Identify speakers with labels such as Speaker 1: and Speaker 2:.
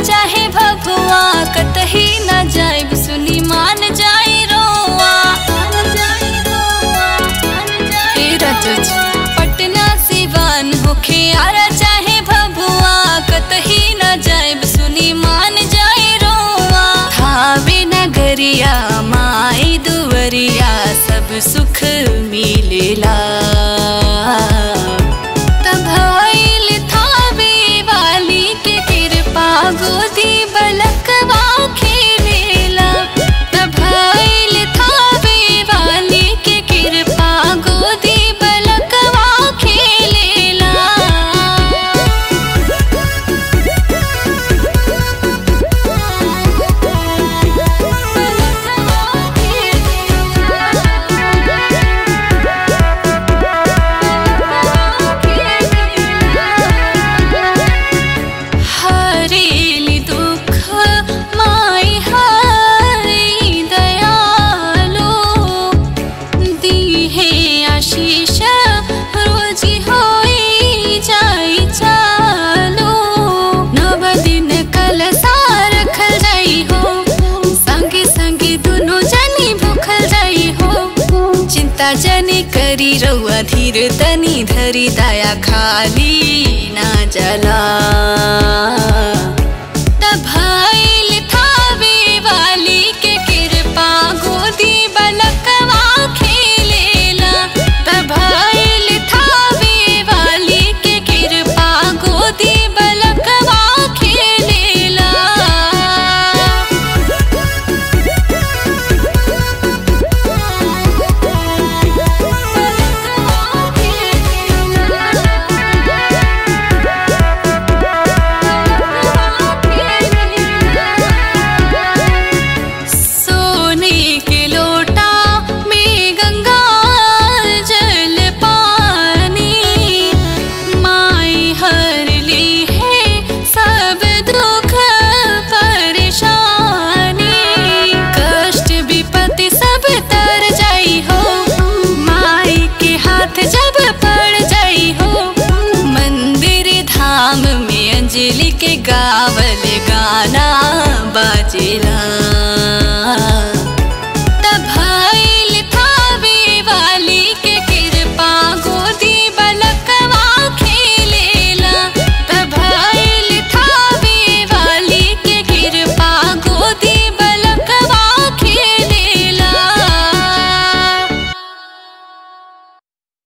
Speaker 1: चाहे भगवा कतही न जाइब सुनी मान जाई रोआ हे रजज पटना सिवान होखे आरा चाहे भगवा कतही न जाइब सुनी मान जाई रोआ थावे नगरिया माई दुवरिया सब सुख मिलेला तब आइल थावे वाली के कृपा गोदी बलकवा खेलेला तब आइल थावे वाली के कृपा गोदी बलकवा खेलेला हरेली दुख माई हरि दयालो दीहे आशीष रोजी होई जाई चालो नव दिन कलसा रखल जाई हो संगे संगे दुनो जनी भूखल जाई हो चिंता जनी करी रउआ धीर तनी धरी दया खाली ना जला तब आइल थावे वाली के कृपा गोदी बलकवा खेलेला तब आइल थावे वाली के कृपा गोदी बलकवा खेलेला सोने के लोटा में गंगा जल पानी माई हर ली है सब दुख परेशानी कष्ट विपत्ति सब तर जाई हो माई के हाथ जब पड़ जाई हो मंदिर धाम में अंजलि के गावल गाना बाजेला